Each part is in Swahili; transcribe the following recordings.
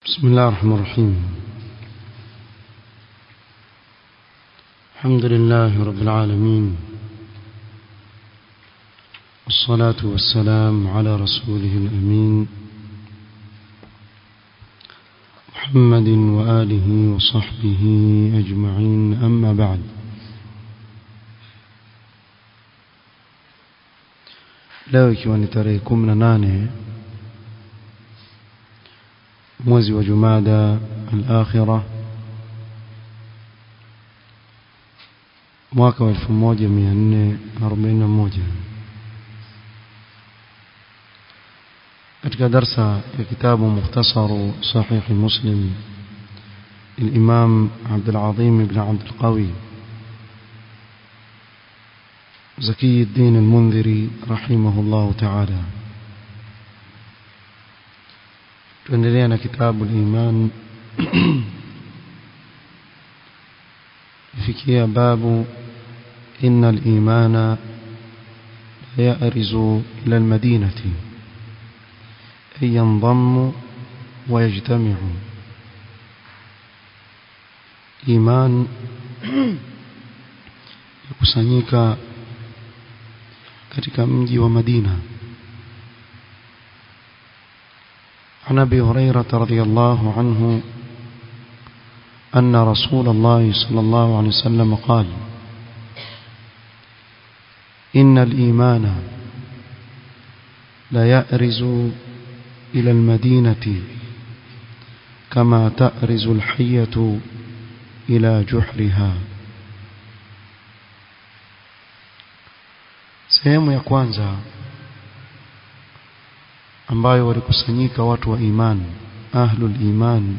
بسم الله الرحمن الرحيم الحمد لله رب العالمين والصلاة والسلام على رسوله الأمين محمد وآله وصحبه أجمعين أما بعد leo ikiwa ni tarehe kumi na nane mwezi wa jumada al-akhira mwaka wa 1441 katika darsa ya kitabu mukhtasaru sahih muslim الإمام عبد العظيم بن عبد القوي زكي الدين المنذري رحمه الله تعالى tuendelea na kitabu al-iman fikia babu inna al-imana ya'rizu ila al-madinati ay yanḍammu wa yajtami'u iman yakusanyika katika mji wa Madina عن ابي هريره رضي الله عنه ان رسول الله صلى الله عليه وسلم قال ان الايمان لا يأرز الى المدينه كما تأرز الحيه الى جحرها sehemu ya kwanza ambayo walikusanyika watu wa iman ahlul iman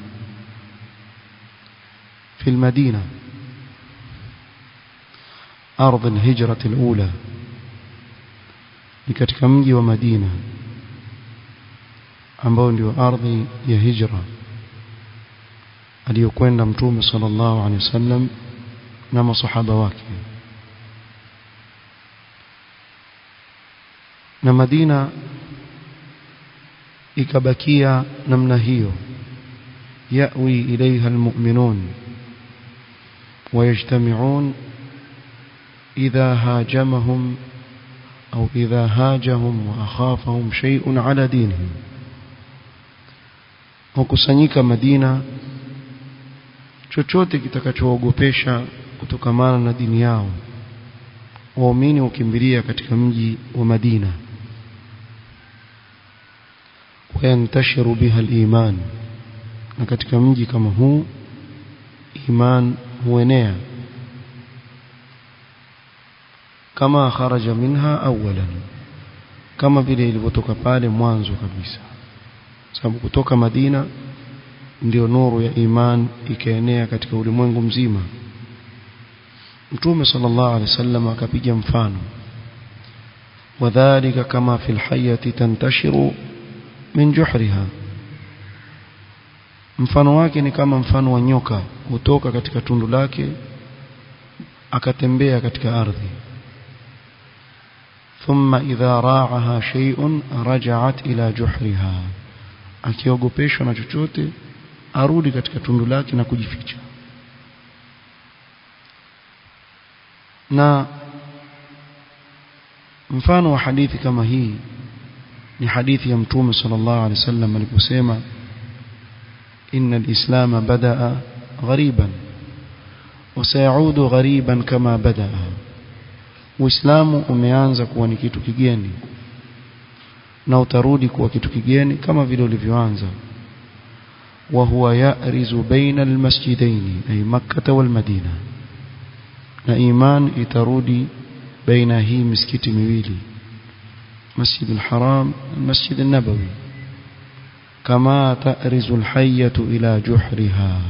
في المدينة أرض الهجرة الأولى لكتك مجي ومدينة ambao ndio ardhi ya hijra aliyokwenda mtume sallallahu alaihi wasallam na masahaba wake na Madina ikabakia namna hiyo yawi ilaiha almu'minun ويجتمعون إذا هاجمهم أو إذا هاجهم وأخافهم شيء على دينهم wakusanyika Madina chochote kitakachoogopesha kutokamana na dini yao waumini hukimbilia katika mji wa Madina wayantashiru biha al-iman na katika mji kama huu iman huenea kama kharaja minha awalan kama vile ilivyotoka pale mwanzo kabisa sababu kutoka Madina ndio nuru ya iman ikaenea katika ulimwengu mzima Mtume sallallahu alaihi wasallam akapiga mfano wadhālika kama fil hayyati tantashiru min juhriha mfano wake ni kama mfano wa nyoka hutoka katika tundu lake akatembea katika ardhi thumma idha ra'aha shay'un raja'at ila juhriha akiogopeshwa na chochote arudi katika tundu lake na kujificha na mfano wa hadithi kama hii ni hadithi ya mtume sallallahu alaihi wasallam aliposema إن الإسلام بدأ غريبا وسيعود غريبا كما بدأ Uislamu umeanza kuwa ni kitu kigeni na utarudi kuwa kitu kigeni kama vile ulivyoanza wa huwa ya'rizu baina almasjidain ay makkah wal madina na iman itarudi baina hii misikiti miwili masjid al-haram masjid an-nabawi كما تأرز الحية إلى جحرها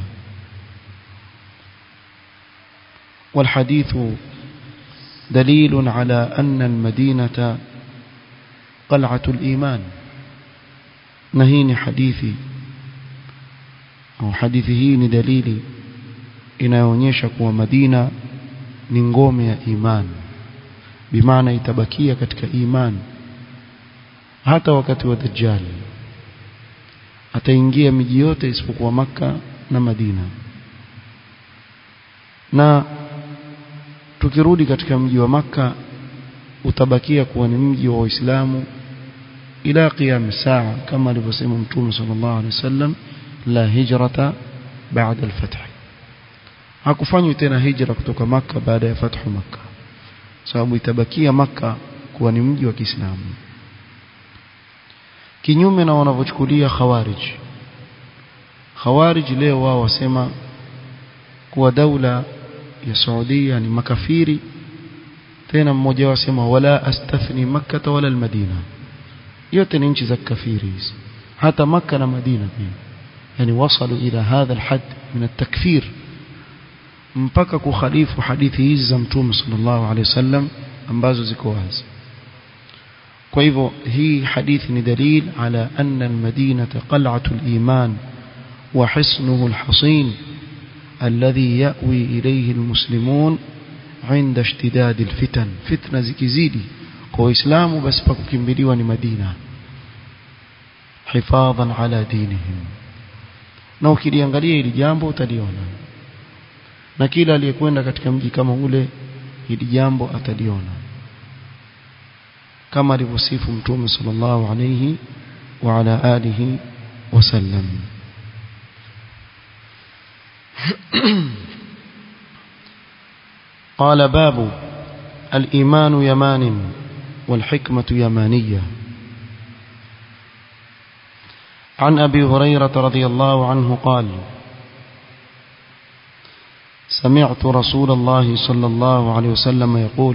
والحديث دليل على أن المدينة قلعة الإيمان نهين حديثي أو حديثه دليل inayoonyesha kuwa Madina ni ngome ya iman bimaana itabakia katika iman hata wakati wa dajjal ataingia miji yote isipokuwa maka na Madina na tukirudi katika mji wa maka utabakia kuwa ni mji wa Waislamu ila qiyam saa kama alivyosema Mtume sallallahu alaihi wasallam la hijrata baada al-fath hakufanywi tena hijra kutoka maka baada ya fathu maka sababu itabakia maka kuwa ni mji wa Kiislamu kinyume na wanavyochukulia khawarij khawarij leo wao wasema kuwa daula ya Saudia ni makafiri tena mmoja wao asema wala astathni makkah wala almadina yote ni nchi za kafiri hizi hata maka na madina pia yani wasalu ila hadha alhad min at-takfir mpaka kukhalifu hadithi hizi za mtume sallallahu alaihi wasallam ambazo ziko wazi kwa hivyo hii hadithi ni dalil ala anna almadinata qal'atu aliman wa hisnuhu alhasin alladhi ya'wi ilayhi almuslimun عند اشتداد الفتن فتنه zikizidi kwa waislamu basi pa kukimbiliwa ni Madina hifadhan ala dinihim na ukiliangalia hili jambo utaliona na kila aliyekwenda katika mji kama ule hili jambo ataliona kama alivyosifu mtume sallallahu alayhi wa ala alihi wasallam قال باب الإيمان يمان والحكمة يمانية عن أبي هريرة رضي الله عنه قال سمعت رسول الله صلى الله عليه وسلم يقول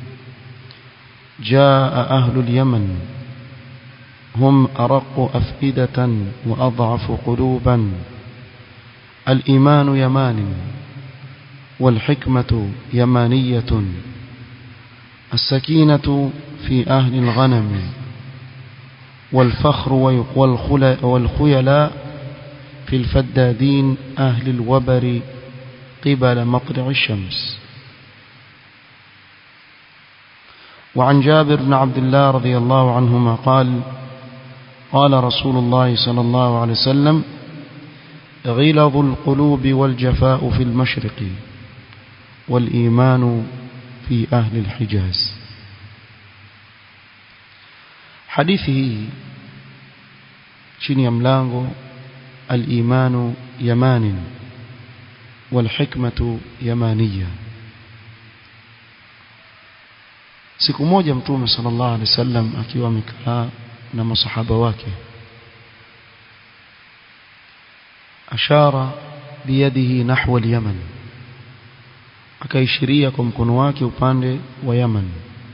جاء أهل اليمن هم أرق أفئدة وأضعف قلوبا الإيمان يمان والحكمة يمانية السكينة في أهل الغنم والفخر والخيلاء في الفدادين أهل الوبر قبل مطلع الشمس وعن جابر بن عبد الله رضي الله عنهما قال قال رسول الله صلى الله عليه وسلم غلظ القلوب والجفاء في المشرق والإيمان في أهل الحجاز حديثه chini ya mlango al-imanu yamanin wal hikmatu yamaniya siku moja mtume sallallahu alaihi wasallam akiwa amekaa na masahaba wake ashara biyadihi nahwa al-yaman akaishiria kwa mkono wake upande wa Yaman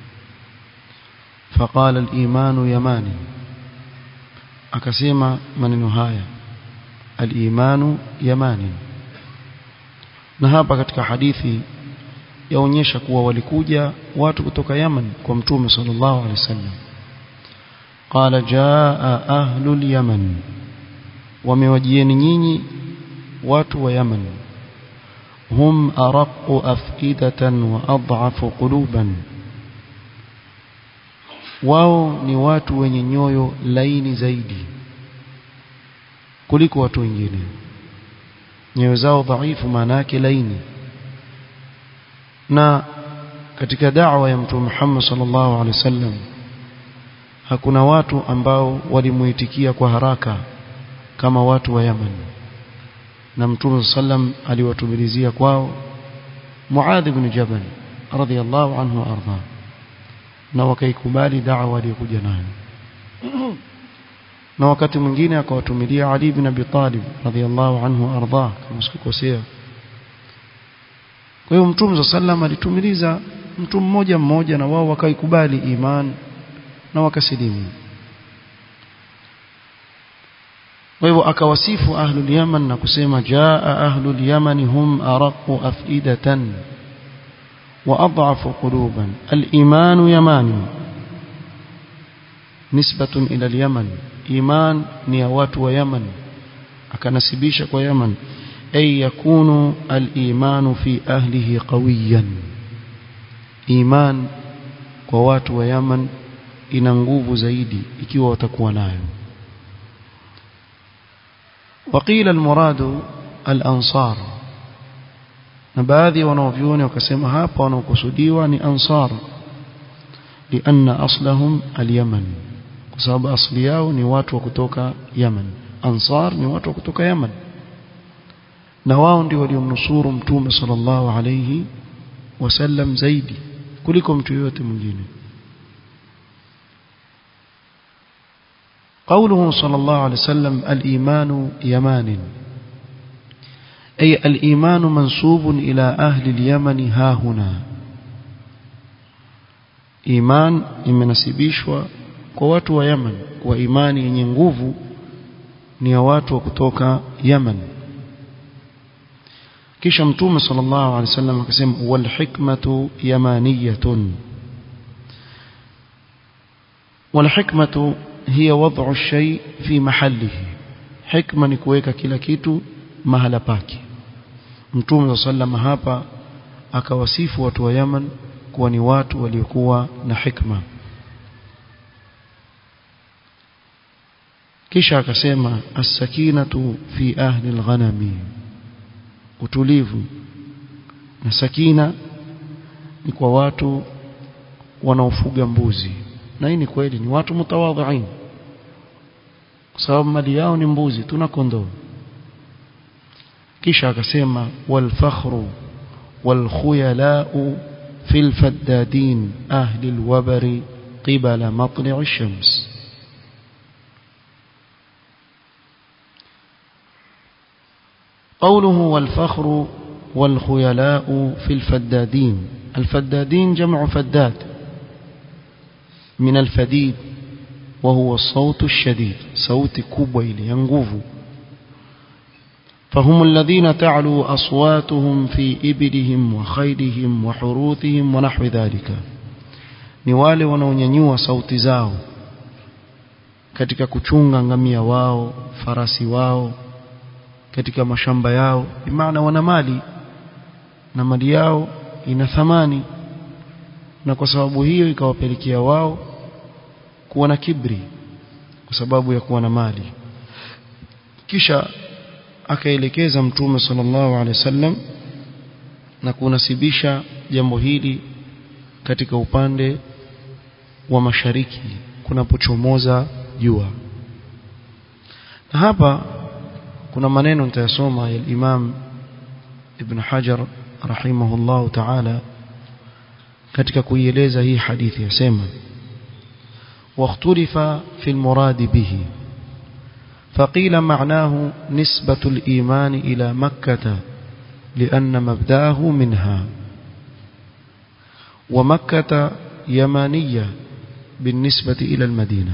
faqala al-imanu yamani akasema maneno haya al-imanu yamani na hapa katika hadithi yaonyesha kuwa walikuja watu kutoka Yaman kwa mtume sallallahu alaihi wasallam qala jaa ahlul yaman wamewajieni nyinyi watu wa Yaman hum araqu afidatan wa adhafu quluban wao ni watu wenye nyoyo laini zaidi kuliko watu wengine nyoyo zao dhaifu maana yake laini na katika da'wa ya mtume Muhammad sallallahu alaihi wasallam hakuna watu ambao walimuitikia kwa haraka kama watu wa Yaman na mtume sallam aliwatumilizia kwao Muadh ibn Jabal radhiyallahu anhu arda na wakaikubali da'wa aliyokuja nayo na wakati mwingine akawatumilia Ali ibn Abi Talib radhiyallahu anhu arda kama sikukosea kwa hiyo mtume sallam alitumiliza mtu mmoja mmoja na wao wakaikubali iman na wakasilimu kwa hivyo akawasifu ahlul yaman na kusema jaa ahlul yaman hum araqu afidatan wa adhafu quluban al-iman yamani nisbatun ila al-yaman iman ni ya watu wa yaman akanasibisha kwa yaman ay yakunu al-iman fi ahlihi qawiyan iman kwa watu wa yaman ina nguvu zaidi ikiwa watakuwa nayo وقيل المراد الأنصار na baadhi wanaovyuoni wakasema hapa wanaokusudiwa ni ansar lianna aslahum alyaman kwa sababu asli yao ni watu wa kutoka Yaman ansar ni watu wa kutoka Yaman na wao ndio waliomnusuru mtume sallallahu alayhi wasallam zaidi kuliko mtu yote mwingine قوله صلى الله عليه وسلم الإيمان يمان أي الإيمان منسوب إلى أهل اليمن ها هنا إيمان imenasibishwa kwa watu wa Yemen kwa imani yenye nguvu ni ya watu wa kutoka Yemen kisha mtume sallallahu alaihi wasallam akasema wal hikmatu yamaniyatun wal hikmatu hiya wad'u shay fi mahallihi hikma ni kuweka kila kitu mahala pake mtume sallallahu hapa akawasifu watu wa Yemen kuwa ni watu waliokuwa na hikma kisha akasema as-sakinatu fi ahli al-ghanami utulivu na sakina ni kwa watu wanaofuga mbuzi na hii ni kweli ni watu mutawadhiin kwa sababu mali yao ni mbuzi tuna kondoo kisha akasema wal fakhru wal khuyala'u fil faddadin ahli al wabari qibala matli' ash-shams قوله والفخر والخيلاء في الفدادين الفدادين جمع فداد من الفديد وهو الصوت الشديد صوت كبويل ينغوف فهم الذين تعلو أصواتهم في إبلهم وخيلهم وحروثهم ونحو ذلك ni wale wanaonyanyua sauti zao katika kuchunga ngamia wao farasi wao katika mashamba yao bimaana wana mali na mali yao ina thamani na kwa sababu hiyo ikawapelekea wao kuwa na kibri kwa sababu ya kuwa na mali kisha akaelekeza mtume sallallahu alaihi wasallam na kunasibisha jambo hili katika upande wa mashariki kunapochomoza jua na hapa kuna maneno nitayasoma ya Imam Ibn Hajar rahimahullah ta'ala katika kuieleza hii hadithi yasema واختلف في المراد به فقيل معناه نسبة الإيمان إلى مكة لأن مبداه منها ومكة يمانية بالنسبة إلى المدينة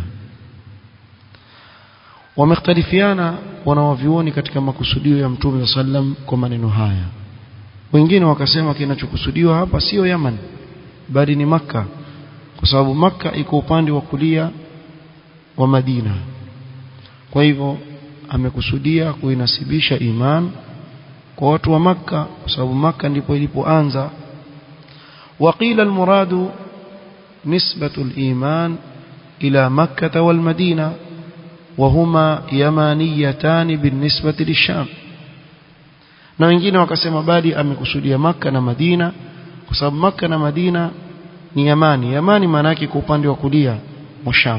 wamekhtalifiana wanawavyuoni katika makusudio ya mtume sallam kwa maneno haya wengine wakasema kinachokusudiwa hapa sio Yaman bali ni maka kwa sababu maka iko upande wa kulia wa Madina kwa hivyo amekusudia kuinasibisha iman kwa watu wa maka kwa sababu maka ndipo ilipoanza وقيل المراد نسبة الإيمان إلى مكة والمدينة وهما يمانيتان بالنسبة للشام na wengine wakasema bali amekusudia maka na Madina kwa sababu maka na Madina ni Yamani Yamani maana yake kwa upande wa kulia wa Sham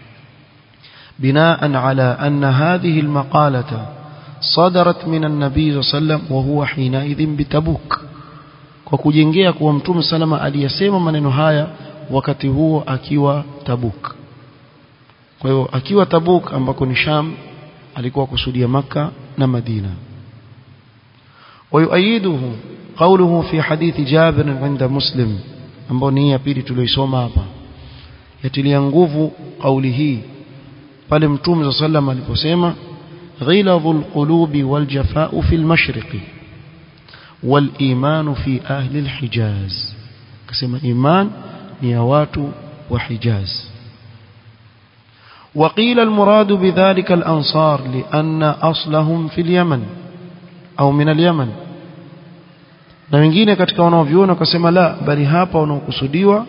بناء على أن هذه المقالة صدرت من النبي صلى الله عليه وسلم وهو حينئذ بتبوك kwa kujengea kuwa mtume salama aliyasema maneno haya wakati huo akiwa Tabuk kwa hiyo akiwa Tabuk ambako ni Sham alikuwa kusudia maka na Madina ويؤيده قوله في حديث جابر عند مسلم ambao ni ya pili tuliyosoma hapa yatilia nguvu kauli hii pale mtume صلى الله aliposema ghilazul qulubi wal jafa'u fil mashriqi wal iman fi ahli al hijaz kasema iman ni ya watu wa hijaz وقيل المراد بذلك الأنصار لأن أصلهم في اليمن au min al-Yaman na wengine katika wanaoviona wakasema la bali hapa wanaokusudiwa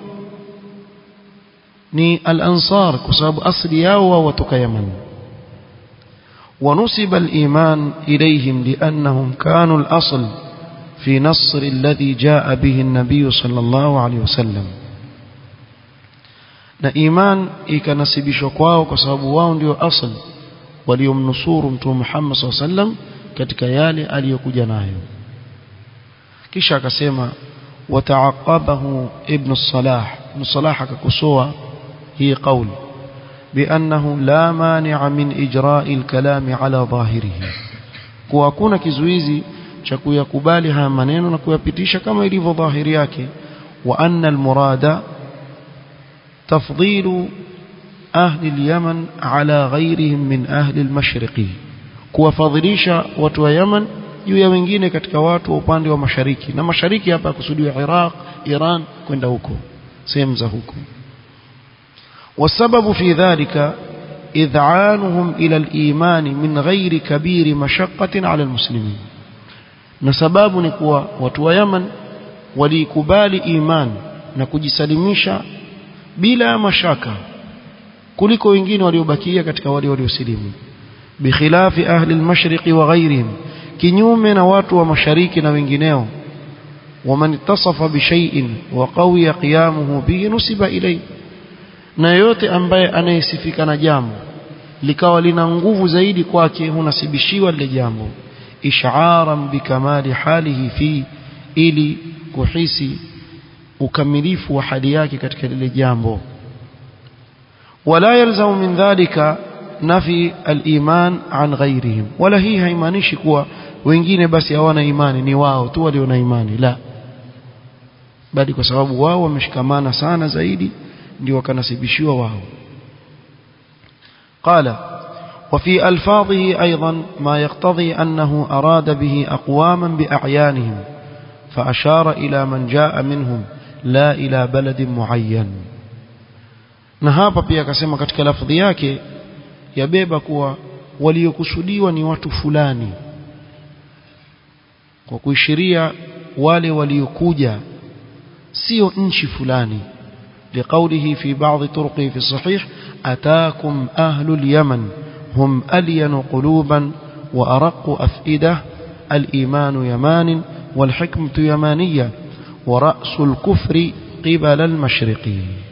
ni al-Ansar kwa sababu asili yao wao watoka Yaman ونسب الإيمان إليهم لأنهم كانوا الأصل في نصر الذي جاء به النبي صلى الله عليه وسلم na iman ikanasibishwa kwao kwa sababu wao ndio asl waliomnusuru mtume Muhammad SAW sallam katika yale aliyokuja nayo kisha akasema wataaqabahu ibn salah ibn salah akakosoa hii kauli بأنه لا مانع من إجراء الكلام على ظاهره kuwa hakuna kizuizi cha kuyakubali haya maneno na kuyapitisha kama ilivyo dhahiri yake wa anna almurada tafdilu ahli alyaman ala ghayrihim min ahli almashriqi kuwafadhilisha watu wa Yaman juu ya wengine katika watu wa upande wa mashariki na mashariki hapa kusudiwa Iraq Iran kwenda huko sehemu za huko والسبب في ذلك إذعانهم إلى الإيمان من غير كبير مشقة على المسلمين نسباب نكوى وتوى يمن وليكبال إيمان نكجسلميشا بلا مشاكة kuliko wengine waliobakia katika wale waliosilimu bikhilafi ahli almashriqi wa ghairihim kinyume na watu wa mashariki na wengineo waman ittasafa bishay'in wa qawiya qiyamuhu bihi nusiba ilayhi na yote ambaye anayesifika na jambo likawa lina nguvu zaidi kwake hunasibishiwa lile jambo ish'aran bikamali halihi fi ili kuhisi ukamilifu wa hali yake katika lile jambo wala yalzamu min dhalika nafi al-iman an ghairihim wala hii haimaanishi kuwa wengine basi hawana imani ni wao tu walio na imani la bali kwa sababu wao wameshikamana sana zaidi ndio wakanasibishiwa wao قال وفي ألفاظه أيضا ما يقتضي أنه أراد به أقواما بأعيانهم فأشار إلى من جاء منهم لا إلى بلد معين na hapa pia akasema katika lafdhi yake yabeba kuwa waliokusudiwa ni watu fulani kwa kuishiria wale waliokuja sio nchi fulani لقوله في بعض طرقه في الصحيح أتاكم أهل اليمن هم ألين قلوبا وأرق أفئدة الإيمان يمان والحكمة يمانية ورأس الكفر قبل المشرق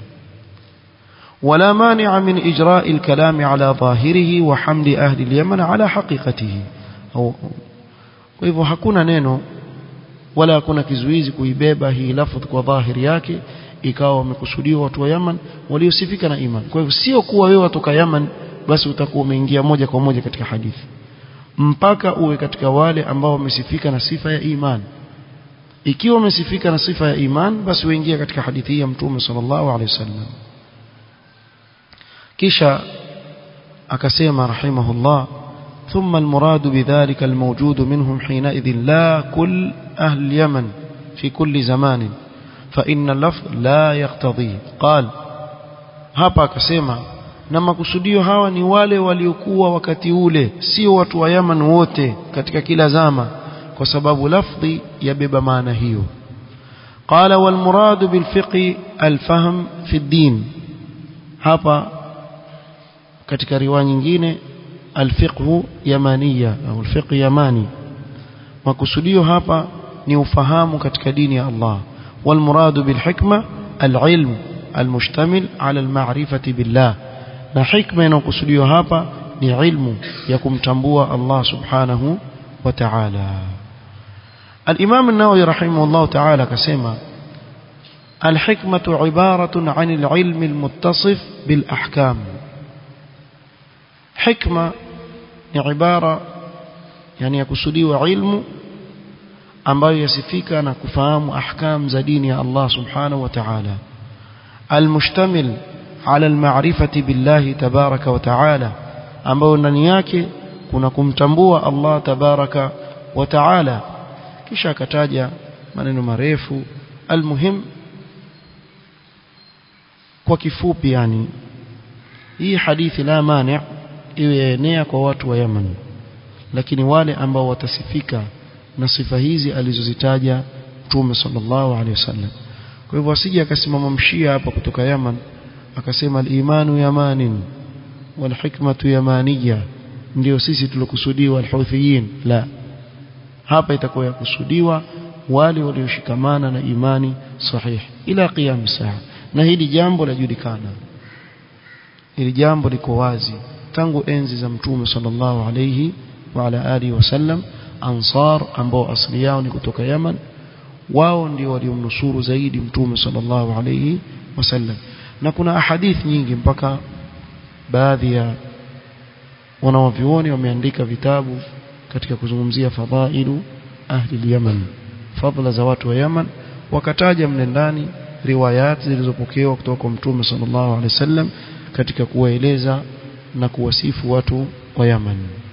ولا مانع من إجراء الكلام على ظاهره وحمل أهل اليمن على حقيقته أو hivyo hakuna neno wala hakuna kizuizi kuibeba hii lafdh kwa dhahiri yake ikawa wamekusudiwa watu wa Yaman waliosifika na iman. Kwa hivyo sio kuwa wewe watoka Yaman basi utakuwa umeingia moja kwa moja katika hadithi, mpaka uwe katika wale ambao wamesifika na sifa ya iman. Ikiwa wamesifika na sifa ya iman, basi uingia katika hadithi hii ya Mtume sallallahu alaihi wasallam. Kisha akasema rahimahullah ثم المراد بذلك الموجود منهم حينئذ لا كل أهل اليمن في كل زمان فإن اللفظ لا يقتضي قال hapa akasema na makusudio hawa ni wale waliokuwa wakati ule sio watu wa Yaman wote katika kila zama kwa sababu lafdhi yabeba maana hiyo qala wal murad bil fiqh al fahm fi ad-din hapa katika riwaya nyingine al fiqh yamaniya au al fiqh yamani makusudio hapa ni ufahamu katika dini ya Allah والمراد بالحكمة العلم المشتمل على المعرفة بالله na hikma inayokusudiwa hapa ni ilmu ya kumtambua Allah subhanahu wa ta'ala الإمام النووي رحمه الله تعالى كسمة الحكمة عبارة عن العلم المتصف بالأحكام حكمة عبارة يعني يكسدي علم ambayo yasifika na kufahamu ahkam za dini ya Allah subhanahu wa ta'ala almustamil ala almarifati billahi tabaraka wa ta'ala ambayo ndani yake kuna kumtambua Allah tabaraka wa ta'ala kisha akataja maneno marefu almuhim kwa kifupi yani hii hadithi la mani iwe yaenea kwa watu wa Yaman lakini wale ambao watasifika na sifa hizi alizozitaja Mtume sallallahu alaihi wasallam kwa hivyo asije akasimama mshia hapa kutoka Yaman akasema al-imanu yamanin wal hikmatu yamaniya ndio sisi tulokusudiwa alhuthiyin la hapa itakuwa yakusudiwa wale walioshikamana na imani sahihi ila qiyam saa na hili jambo lajulikana hili jambo liko wazi tangu enzi za mtume sallallahu alayhi wa ala alihi wasallam ansar ambao asili yao ni kutoka Yaman wao ndio waliomnusuru zaidi mtume sallallahu alayhi wasallam na kuna ahadith nyingi mpaka baadhi ya wanawavyuoni wameandika vitabu katika kuzungumzia fadhailu ahli Yaman fadhila za watu wa Yaman wakataja mle ndani riwayat zilizopokewa kutoka kwa mtume sallallahu alaihi wasallam katika kuwaeleza na kuwasifu watu wa Yaman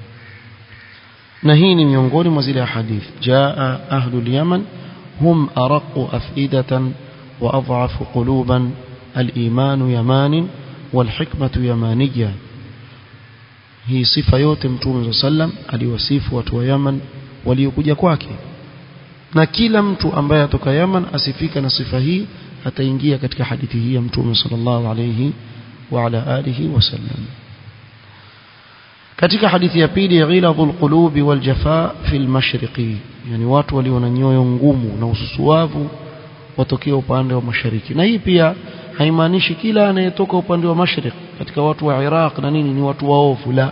na hii ni miongoni mwa zile hadith jaa ahlu yaman hum araqu afidatan wa adhafu quluban al-iman yaman wal hikmatu yamaniyya hii sifa yote mtume sallam aliwasifu watu wa Yaman waliokuja kwake na kila mtu ambaye atoka Yaman asifika na sifa hii ataingia katika hadithi hii ya mtume sallallahu alayhi wa ala alihi wasallam katika hadithi ya pili ghiladhul qulubi wal jafaa fil mashriqi yani watu walio na nyoyo ngumu na ususuavu watokea upande wa mashariki na hii pia haimaanishi kila anayetoka upande wa mashariki katika watu wa Iraq na nini ni watu waovu la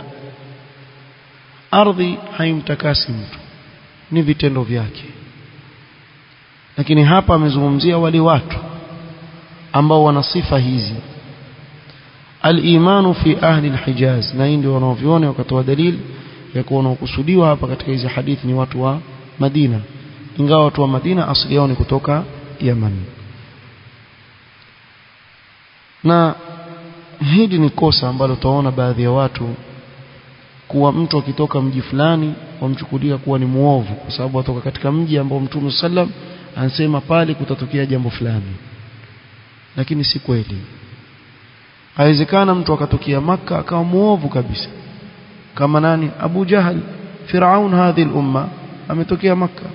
ardhi haimtakasi mtu ni vitendo vyake lakini hapa amezungumzia wale watu ambao wana sifa hizi al-imanu fi ahli al-hijaz na hii ndio wanaoviona wakatoa dalili ya kuwa wanaokusudiwa hapa katika hizi hadithi ni watu wa Madina ingawa watu wa Madina asili yao ni kutoka Yaman na hili ni kosa ambalo utaona baadhi ya watu kuwa mtu akitoka mji fulani wamchukulia kuwa ni muovu kwa sababu atoka katika mji ambao Mtume sallam anasema pale kutatokea jambo fulani lakini si kweli haiwezekana mtu akatokea maka akawa muovu kabisa kama nani Abu Jahal Firaun hadhi umma ametokea maka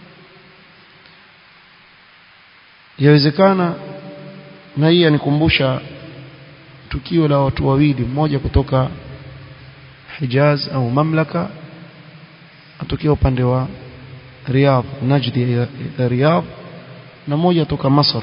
yawezekana na hii anikumbusha tukio la watu wawili mmoja kutoka Hijaz au mamlaka atokea upande wa Riyadh Najdi ya Riyadh na mmoja toka Masr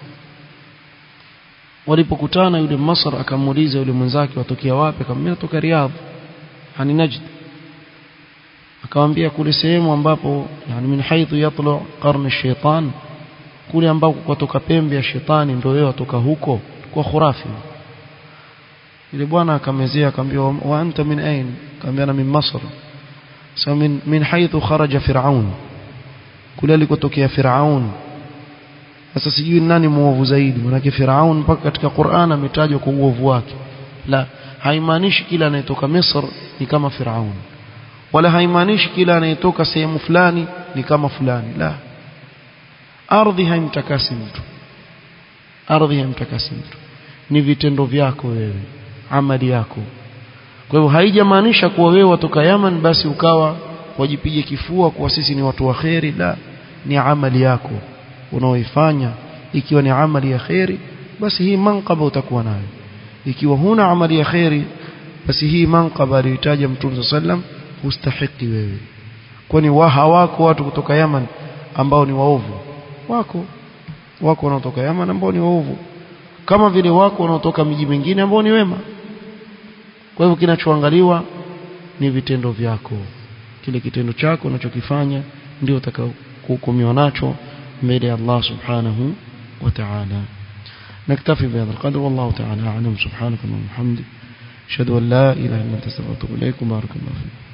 walipokutana yule Masr akamuuliza yule mwenzake watokea wapi akamwambia toka Riyadh hani Najd akamwambia kule sehemu ambapo yani min haithu yatlu qarn ash-shaytan kule ambako kutoka pembe ya shetani ndio wewe watoka huko kwa khurafi yule bwana akamezea akamwambia wa anta min ain akamwambia na min Masr so min min haithu kharaja fir'aun kule alikotokea fir'aun sasa sijui nani muovu zaidi manake Firaun mpaka katika Qur'an ametajwa kwa uovu wake la haimaanishi kila anayetoka Misr ni kama Firaun wala haimaanishi kila anayetoka sehemu fulani ni kama fulani la ardhi haimtakasi mtu ardhi haimtakasi mtu ni vitendo vyako wewe amali yako kwa hivyo haijamaanisha kuwa wewe watoka Yaman basi ukawa wajipige kifua kuwa sisi ni watu wa kheri la ni amali yako unaoifanya ikiwa ni amali ya kheri basi hii manqaba utakuwa nayo ikiwa huna amali ya kheri basi hii manqaba aliyotaja Mtume sallam hustahiki wewe kwani wa hawako watu kutoka Yaman ambao ni waovu wako wako wanaotoka Yaman ambao ni waovu kama vile wako wanaotoka miji mingine ambao ni wema kwa hivyo kinachoangaliwa ni vitendo vyako kile kitendo chako unachokifanya ndio utakaohukumiwa nacho mbele ya Allah subhanahu wa ta'ala نكتفي بهذا القدر والله تعالى أعلم سبحانك اللهم وبحمدك أشهد أن لا إله إلا أنت أستغفرك وأتوب إليك وبارك الله فيك